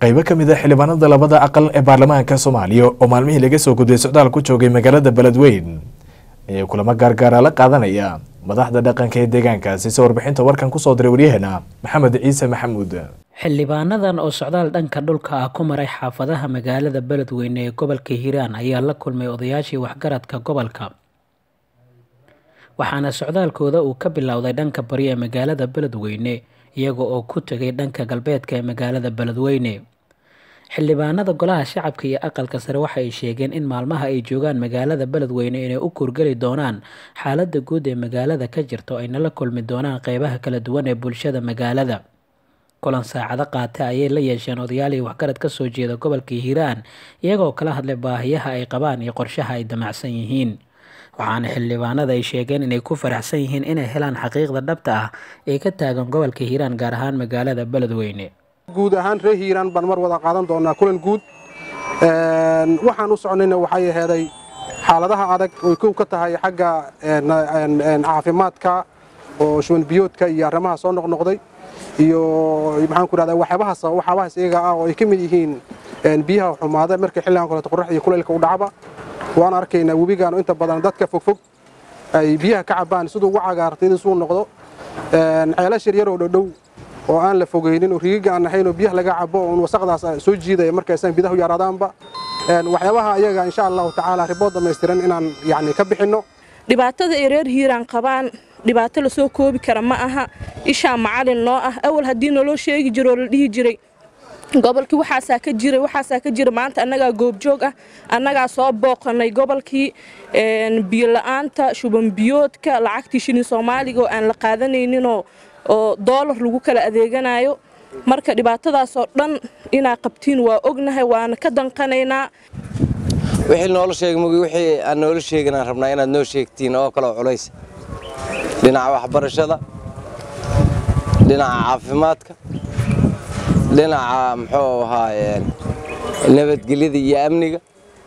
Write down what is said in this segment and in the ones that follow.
qaybo ka mid a xildhibaanada labada aqal ee baarlamaanka soomaaliya oo maalmihii laga soo gudbay socdaal ku joogay magaalada beledweyn ayaa kulamo gaargaara la qaadanaya madaxda dhaqanka ee deegaankaasi se warbixinta warkan kusoo diray waryaheena maxamed ciise maxamuud xildhibaanadan oo socdaal dhanka dhulka ah ku maray xaafadaha magaalada beledweyne ee gobolka hiiraan ayaa la kulmay odayaashii waxgaradka gobolka waxaana socdaalkooda uu ka bilowday dhanka bari ee magaalada beledweyne iyaga oo ku tegay dhanka galbeedka ee magaalada beledweyne xildhibaanada golaha shacabka iyo aqalka sare waxa ay sheegeen in maalmaha ay joogaan magaalada beledweyne inay u kurgeli doonaan xaalada guud ee magaalada ka jirta oo ayna la kulmi doonaan qeybaha kala duwan ee bulshada magaalada kulan saacado qaata ayay la yeesheen odayaalii waxgarad ka soo jeeda gobolka hiiraan iyagoo kala hadlay baahiyaha ay qabaan iyo qorshaha ay damacsan yihiin waxaana xildhibaanada ay sheegeen inay ku faraxsan yihiin inay helaan xaqiiqda dhabta ah ee ka taagan gobolka hiiraan gaar ahaan magaalada beledweyne guud ahaan reer hiiraan baan mar wada qaadan doonaa kulan guud waxaan u socnayna waxay aheeday xaaladaha adag oy kow ka tahay xagga caafimaadka oo shuban biyoodka iyo arrimaha soo noqnoqday iyo maxaan ku rahdaa waxyaabahaas waxyaabahaas iyaga ah oo ay ka mid yihiin biyaha xumaada markii xilligan kaleeto qorrax iyo kulaylka u dhacba waan arkaynaa webigaan inta badan dadka fogfog ay biyaha ka cabaan siduu ugu cagaartay inuu noqdo ceelash yaryar oo dhodhow oo aan la fogeynin oo rigiga aan ahayn oo biyaha laga cabo oon wasaqdaas soo jiidaya markaysan bidahu yaraadaanba waxyaabaha ayaga insha allahu tacaala ribood dhammaystiran inaan yacni ka bixinno dhibaatada ay reer hiiraan qabaan dhibaato lasoo koobi kara ma aha ishaa macalin noo ah awal haddii naloo sheegi jiro oo la dhihi jiray gobolkii waxaasaa ka jiray waxaasaa ka jira maanta annagaa goobjoog ah annagaa soo booqanay gobolkii biyola'aanta shubanbiyoodka lacagtii shilin soomaaliga oo aan la qaadanayninoo oo doolar lagu kala adeeganayo marka dhibaatadaasoo dhan inaa qabtiin waa ognahay waana ka danqanaynaa wixii noola sheegmagi wixii aan noola sheegin aan rabnaa inaad noo sheegtiin oo kaleo culays dhinaca waxbarashada dhinaca caafimaadka dhinaca muxuu ahaa nabadgelyada iyo amniga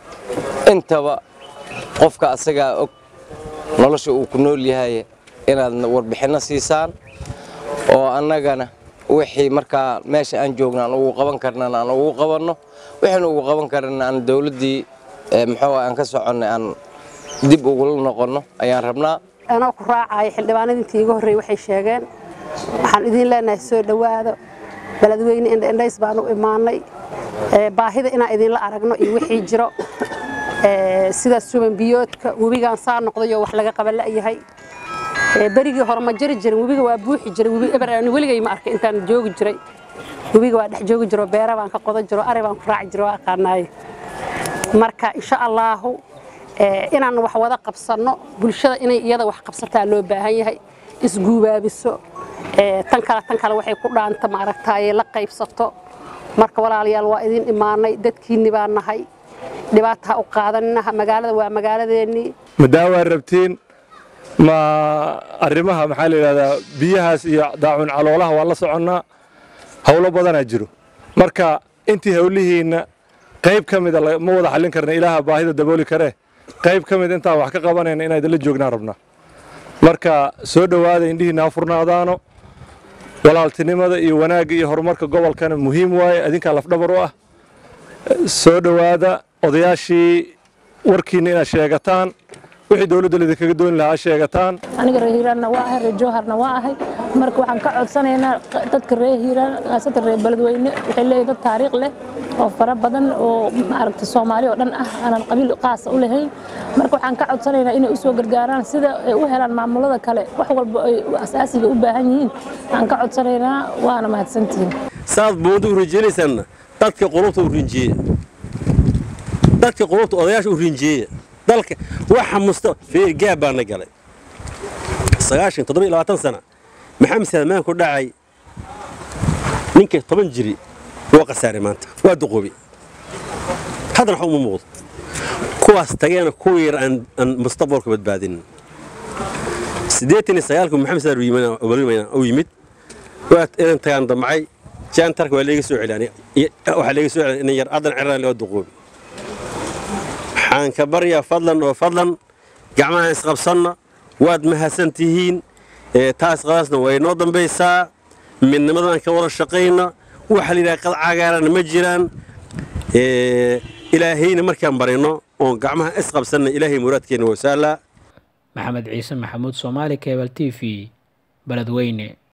intaba qofka asagaa og nolosha uu ku nool yahay inaad warbixinno siisaan oo annagana wixii markaa meesha aan joogna aan ugu qaban karnan aan ugu qabanno wixaan ugu qaban karana aan dawladdii muxuu aan ka soconnay aan dib ugula noqonno ayaan rabnaa anoo ku raacaya xildhibaanada intii iga horreeyey waxay sheegeen waxaan idiin leenahay soo dhowaado beledweyne indhaindhays baan u imaanay baahida inaan idinla aragno iyo wixii jiro sidaas suban biyoodka webigaan saa noqdayoo wax laga qaba la'yahay berigii hore ma jiri jirin webiga waa buuxi jiray webi eber weligay ma arkay intaan joogi jiray webiga waa dhex joogi jiro beera baan ka qodan jiro ari baan ku raaci jiro waa aqaanaaye marka insha allaahu inaan wax wada qabsanno bulshada inay iyada wax qabsataa loo baahan yahay isguubaabiso tan kale tan kale waxay ku dhaanta maaragtaaye la qaybsato marka walaalayaal waa idin imaanay dadkiinni baa nahay dhibaata ha u qaadanina magaalada waa magaaladeennii madaawaa rabtiin ma arrimaha maxaa la yidhahdaa biyahaas iyo daacun caloolaha waa la soconnaa howlo badanaa jiro marka intii howlihiinna qayb ka mida ma wada xallin karna ilaaha baahida dabooli karee qayb ka mid intaan wax ka qabanayna inaan idinla joognaan rabnaa marka soo dhowaada indhihiinna ha furnaadaano walaaltinimada iyo wanaagga iyo horumarka gobolkana muhiim waaye adinkaa lafdhabar u ah soo dhowaada odayaashii warkiinna inaad sheegataan wixii dowladda lidinkaga dooni lahaa sheegataan aniga reer hiiraanna waa ahay reer jowharna waa ahay marka waxaan ka codsanaynaa dadka reer hiiraan khaasatan reer beledweyne waxay leeyihin dad taariikh leh oo fara badan oo maaragta soomaali oo dhan ah aanan qabiil qaasa u lahayn marka waxaan ka codsanaynaa inay u soo gargaaraan sida ay u helaan maamulada kale wax walba ay asaasiga u baahan yihiin aan ka codsanaynaa waana mahadsantihiin saad buundo u rinjeenaysaanna dadka qulubta u rinjiyeya dadka qulubta odayaasha u rinjiyeya dalka waxa musta fiir gaab baana galay sagaashan toddoba iyo labaatan sana maxamed salmaan ku dhacay ninka toban jiri waa khasaaray maanta waa duqoobi haddana wax uma muuqdo kuwaas tageena kuwa yar aan mustaqbalka badbaadinin siddeetan iyo sagaalku maxamed salmaan u yimid waa inaan tagaan damcay jaantarka waa leega soo celiyay waxaa leega soo celiyay inan yar haddana ciraan waa duqoobi waxaan ka baryaa fadlan oo fadlan gacmaha isqabsanna waad mahadsan tihiin taas qadaasna way noo dambaysaa midnimadan ka wada shaqayna waxa la yidhaha qad cagaarana ma jiraan ilaahayna markaan barino oon gacmaha isqabsanna ilaahay muraadkeenna waa saallaa maxamed ciise maxamuud soomaali kebal t v beledweyne